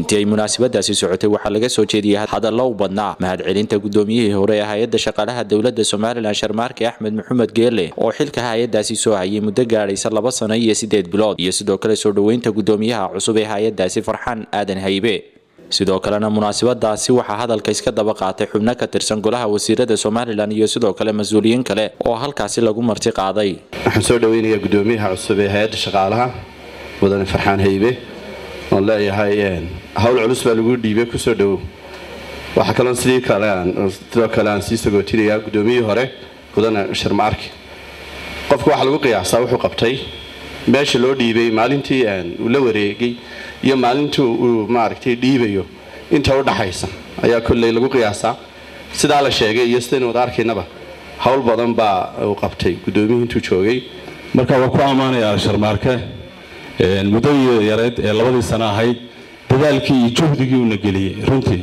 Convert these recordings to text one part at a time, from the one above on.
intii ay munaasabadaasi socotay waxaa laga soo jeediyey hadallo u badnaa mahadcelinta gudoomiyihii hore ee hay-adda shaqaalaha dowladda somalilan sharmaarke axmed maxamed geele oo xilka hay-adaasi soo hayay muddo gaadhaysa laba sano iyo sideed bilood iyo sidoo kale soo dhoweynta gudoomiyaha cusub ee hay-adaasi farxaan aadan haybe sidoo kalena munaasabadaasi waxaa hadalka iska daba qaatay xubno ka tirsan golaha wasiirada somalilan iyo sidoo kale mas-uuliyiin kale oo halkaasi lagu marti qaaday waxaan soo dhaweynayaa gudoomiyaha cusub ee hay-adda shaqaalaha mudane farxaan haybe oon leeyahay hawl culus baa lagu dhiibay kusoo dhowow waxaa kaloo sidii kale sidoo kale aan sii sagootinayaa gudoomiyihii hore mudane sharmaarki qofka waxaa lagu qiyaasaa wuxuu qabtay meesha loo dhiibay maalintii uu la wareegay iyo maalintii uu maaragtay dhiibayo inta u dhaxaysa ayaa kolley lagu qiyaasaa sidaa la sheegay iyo sidaynu wada arkaynaba howl badan baa uu qabtay gudoomiyihii intuu joogay marka waa ku ammaanayaa sharmaarke muddadii yareed ee labadii sano ahayd dadaalkii iyo juhdigii uuna geliyey runtii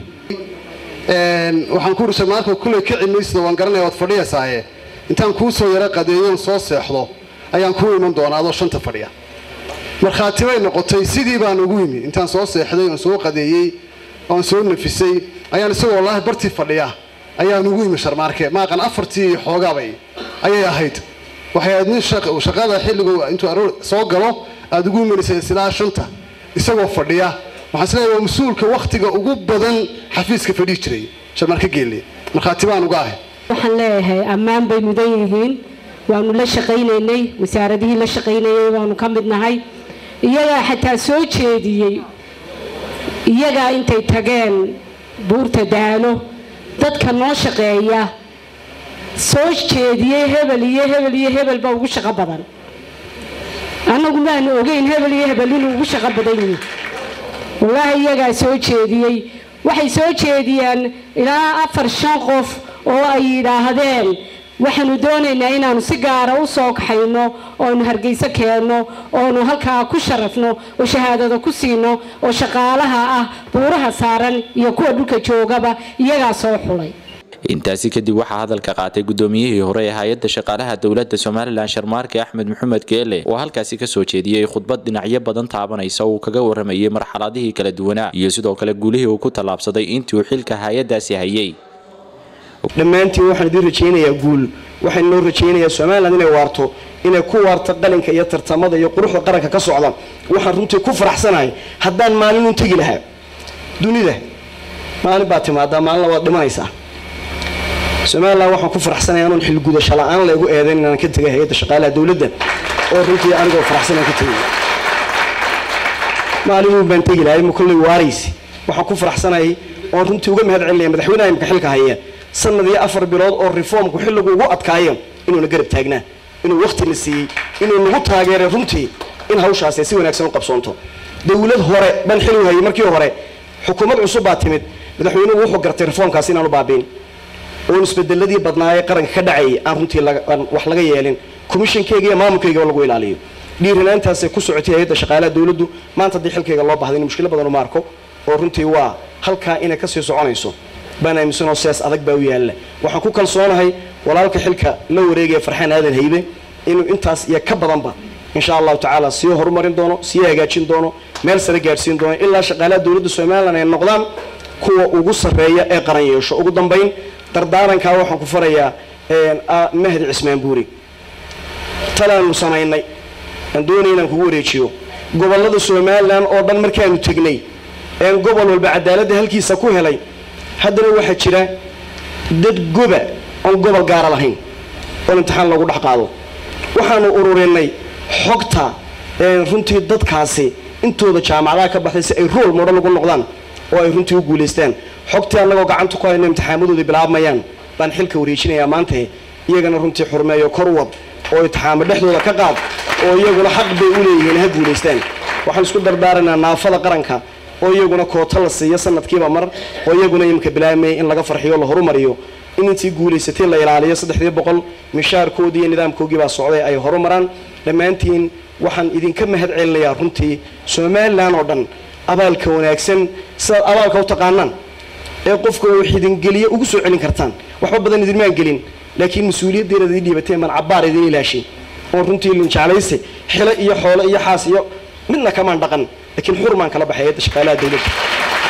waxaan ku uri sharmaarka kulley ka cimaysida waan garanaya waad fadhiyaysaaye intaan kuu soo yaro qadeeyoon soo seexdo ayaan kuu iman doonaa adoo shanta fadhiya markhaati bay noqotay sidii baan ugu yimi intaan soo seexday oon soo qadeeyey oon soo nafisay ayaan isagoo wallaahi bartii fadhiya ayaan ugu yimi sharmaarke maaqan afartii xoogaabay ayay ahayd waxay ahayd nin shaqada xilligu intuu aroor soo galo aada ugu imanaysa silaa shanta isagoo fadhiya waxaan isleeyahay waa mas-uulka wakhtiga ugu badan xafiiska fadhihi jiray sharmaarke geelle markhaati baan uga ahay waxaan leeyahay ammaan bay mudan yihiin waanu la shaqaynaynay wasaaradihii la shaqaynayay waanu ka mid nahay iyagaa xataa soo jeediyey iyagaa intay tageen buurta daalo dadka noo shaqeeya soo jeediyey hebel iyo hebel iyo hebel baa ugu shaqo badan annagu maanu ogeyn hebel iyo hebel inuu ugu shaqo badan yihi wallaahi iyagaa soo jeediyey waxay soo jeediyeen ilaa afar shan qof oo ay yidhaahdeen waxaanu doonaynaa inaanu si gaara u soo kaxayno oonu hargeyso keenno oonu halkaa ku sharafno oo shahaadada ku siino oo shaqaalaha ah buuraha saaran iyo kuwa dhulka joogaba iyagaa soo xulay intaasi kadib waxaa hadalka qaatay gudoomiyihii hore ee hay-adda shaqaalaha dowladda somalilan sharmaarke axmed maxamed geele oo halkaasi kasoo jeediyey khudbad dhinacyo badan taabanaysa uu kaga waramayay marxaladihii kala duwanaa iyo sidoo kale guulihii uu ku tallaabsaday intii uu xilka hay-adaasi hayay dhammaantiin waxaan idiin rajaynayaa guul waxaan noo rajaynayaa somalilan inay waarto inay ku waarto qalinka iyo tartamada iyo quruxda qaranka ka socda waxaan runtii ku faraxsanahay haddaan maalin un tegi lahaa dunida maalin baa timaadaa maalina waad dhimanaysaa somalilan waxaan ku faraxsanaya anuun xilgudasho la-aan laygu eedayn inaan ka tegay hay-adda shaqaalaha dowladda oo runtii anigoo faraxsan aan ka tegay maalinun baan tegi lahay ma kolley waaraysi waxaan ku faraxsanayay oon runtii uga mahad celinaya madaxweynaha imka xilka haya sanad iyo afar bilood oo reformku xilligu ugu adkaayo inuuna garab taagnaa inuu wakhti la siiyey inuu nagu taageeray runtii in hawshaasi si wanaagsan u qabsoonto dowlad hore ban xilligu hayay markii hore xukuumad cusub baa timid madaxweynuhu wuxuu gartay reformkaasi inaanu baabiin oon isbedeladii badnaayee qaranka ka dhacayay aan runtii wax laga yeelin commishonkeyga iyo maamulkeyga lagu ilaaliyo dhiiranaantaasay ku socotay hay-adda shaqaalaha dowladdu maanta haddii xilkayga loo bahday in mushkilo badan uma arko oo runtii waa halkaa inay kasii soconayso baan aaminsanoo sidaas adag baa u yaalla waxaan ku kalsoonahay walaalka xilka la wareegaya farxaan aadan haybe inuu intaas iyo ka badanba insha allahu tacaala sii horumarin doono sii hagaajin doono meel sare gaadhsiin doono ilaa shaqaalaha dowladda somalilan ay noqdaan kuwa ugu sarreeya ee qaran yeesho ugu dambayn dardaarankaa waxaan ku farayaa mahdi cismaan buuri talaanu samaynay aan doonay inaan kugu wareejiyo gobollada somalilan oo dhan markaanu tegnay een gobol walba cadaaladda halkiisa ku helay haddana waxaa jira dad goba oon gobol gaara lahayn oo imtixaan lagu dhex qaado waxaanu ururinay xogta runtii dadkaasi intooda jaamacadaha ka baxday si ay rool modho lagu noqdaan oo ay runtii u guulaystaan xogtii annagoo gacanta ku hayno imtixaamadooda bilaabmayaan baan xilka wareejinayaa maanta iyagana runtii xurmeeyo korwad oo imtixaamo dhexdooda ka qaad oo iyaguna xaq bay u leeyihiin ha guulaystaan waxaan isku dardaaraynaa naafada qaranka oo iyaguna koota la siiyo sanadkiiba mar oo iyaguna imika bilaabmaya in laga farxiyo la horumariyo in intii guulaysatay la ilaaliyo saddexdii boqol mishaarkoodii iyo nidaamkoogii baa socday ay horumaraan dhammaantiin waxaan idinka mahad celinayaa runtii somalilan oo dhan abaalka wanaagsan sidaad abaalka u taqaanaan ee qofka wax idingeliye ugu soo celin kartaan waxba badan idinmaan gelin laakiin mas-uuliyaddeena idin dhiibateen baan cabbaar idin ilaashay oon runtii linjeclayse xilo iyo xoolo iyo xaas iyo midna kamaan dhaqan laakiin xurmaan kala baxay hayadda shaqaalaha dowladda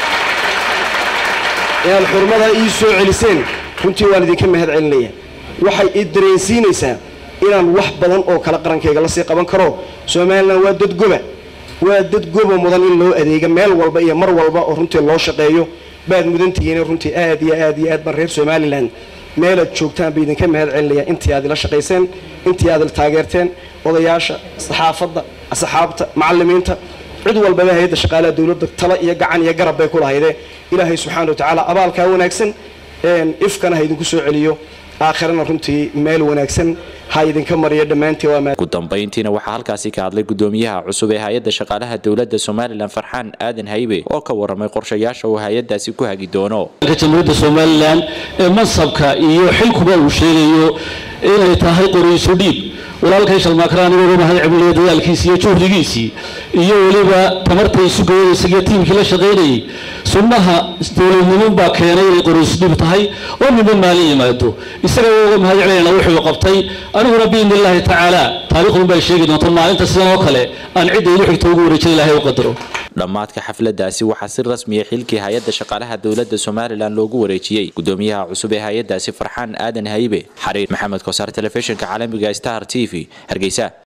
inaad xurmada ii soo celiseen runtii waan idinka mahad celinaya waxay i dareensiinaysaa inaan wax badan oo kale qarankayga lasii qaban karo somalilan waa dad goba waa dad goba mudan in loo adeega meel walba iyo mar walba oo runtii loo shaqeeyo baad mudantihiin runtii aad iyo aad iyo aad baan reer somalilan meelaad joogtaan ba idinka mahad celinaya intii aad ila shaqayseen intii aad ila taageerteen odayaasha saxaafadda asxaabta macalimiinta cid walbaba hay-adda shaqaalaha dowladda tala iyo gacan iyo garab bay ku lahayde ilaahay subxaana watacaala abaalkaa wanaagsan ifkana ha idinku soo celiyo aakhirana runtii meel wanaagsan ha idinka mariyo dhammaantii waa ugu dambayntiina waxaa halkaasi ka hadlay gudoomiyaha cusub ee hay-adda shaqaalaha dowladda somalilan farxaan aadan haybe oo ka waramay qorshayaasha uu hay-adaasi ku hagi doono jamhuuriyadda somalilan ee mansabka iyo xilkuba uu sheegayo inay tahay qoriisu dhiib walaalkay shalmaakaraan inuu mahad celiyo dadaalkiisii iyo juhdigiisii iyo weliba tamarta isu geeyaysa iyo tiimkii la shaqaynayay sunnaha dowladnimo baa keenay inay qoriisu dhiib tahay oo midba maalin yimaado isaga uga mahad celinayna wuxuu qabtay aniguna biidni illaahi tacaala taariikhdun bay sheegi doonta maalinta sidan oo kale aan cidda igu xigto ugu wareejin ilaahay u qadaro dhammaadka xafladaasi waxaa si rasmiya xilkii hay-adda shaqaalaha dowladda somalilan loogu wareejiyey gudoomiyaha cusub ee hay-adaasi farxaan aadan haybe xariir maxamed kosaar telefishinka caalamiga star t v hargeysa